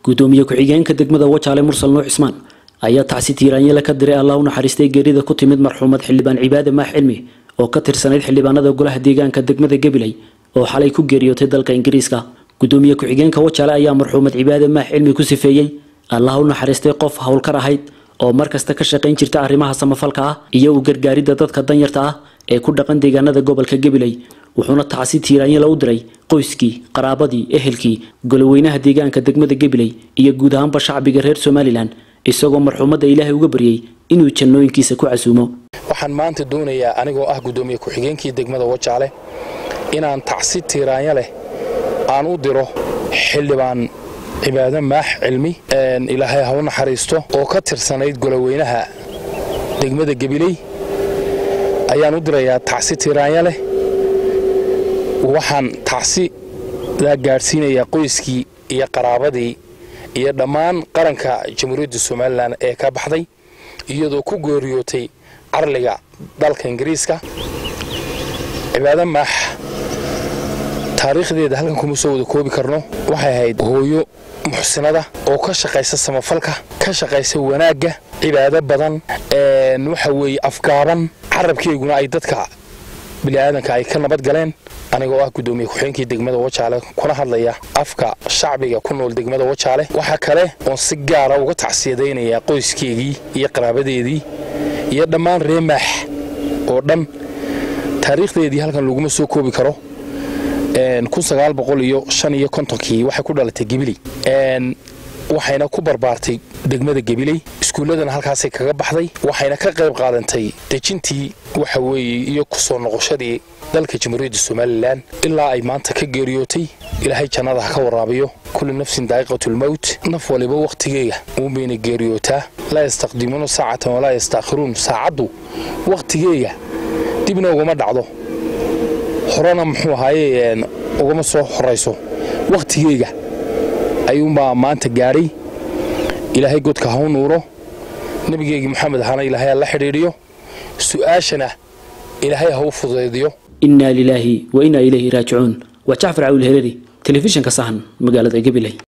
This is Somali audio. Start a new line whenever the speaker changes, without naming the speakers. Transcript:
gudoomiye ku-xigeenka degmada wajaale mursal nuux cismaan ayaa tacsi tiiraanyele ka diray allah u naxariistay geerida ku timid marxuumad xildhibaan cibaade maax cilmi oo ka tirsanayd xildhibaanada golaha deegaanka degmada gabiley oo xalay ku geeriyootay dalka ingiriiska gudoomiye ku-xigeenka wajaale ayaa marxuumad cibaade maax cilmi ku sifeeyey allah u naxariistay qof howlkar ahayd oo markasta ka shaqayn jirta arrimaha samafalka ah iyo u gargaaridda dadka danyarta ah ee ku dhaqan deegaanada gobolka gabiley wuxuuna tacsi tiiraanyela u diray qoyskii qaraabadii ehelkii goloweynaha deegaanka degmada gabiley iyo guud ahaanba shacbiga reer somalilan isagoo marxuumadda ilaahay uga baryey inuu jannooyinkiisa ku casuumo
waxaan maanta doonayaa anigoo ah gudoomiye ku-xigeenkii degmada wajaale inaan tacsi tiiraanya leh aan u diro xildhibaan cibaado maax cilmi ilaahay ha u naxariisto oo ka tirsanayd goloweynaha degmada gabiley ayaan u dirayaa tacsi tiiraanya leh waxaan tacsi la gaadhsiinayaa qoyskii iyo qaraabadii iyo dhammaan qaranka jamhuuriyadda somalilan ee ka baxday iyadoo ku geeriyootay carliga dalka ingiriiska cibaado maax taariikhdeeda halkan kuma soo wada koobi karno waxay ahayd hooyo muxsinada oo ka shaqaysa samafalka ka shaqaysa wanaagga cibaado badan waxa weeye afgaaban carabkeyguna ay dadka bini'aadanka ay ka nabad galeen anigoo ah gudoomiye ku-xigeenkii degmada wajaale kuna hadlaya afka shacbiga ku nool degmada wajaale waxaa kale oon si gaara uga tacsiyadaynayaa qoyskeygii iyo qaraabadeedii iyo dhammaan ree maax oo dhan taariikhdeedii halkan laguma soo koobi karo iyo kii waxay ku dhalatay gebiley waxayna ku barbaartay degmada gebiley iskuulladana halkaasay kaga baxday waxayna ka qayb qaadantay dejintii waxa weeye iyo ku soo noqoshadii dalka jamhuuriyadda somalilan ilaa ay maanta ka geeriyootay ilaahay jannada ha ka waraabiyo kulli nafsin daa'iqatulmowt naf waliba wakhtigeega uunbayna geeriyootaa laa yastaqdimuuna saacatan walaa yastaakhiruun saacaddu wakhtigeega dibna ugama dhacdo horena muxuu ahaaye ugama soo horayso wakhtigeega ayuunbaa maanta gaadhay ilaahay godka ha u nuuro nebigeygii moxamed ahana ilaahay ha la xidhiidhiyo su'aashana ilaahay ha u fudaydiyo
innaa lilaahi wa innaa ilayhi raajicuun waa jacfar cawil hereri telefishinka sahan magaalada gabiley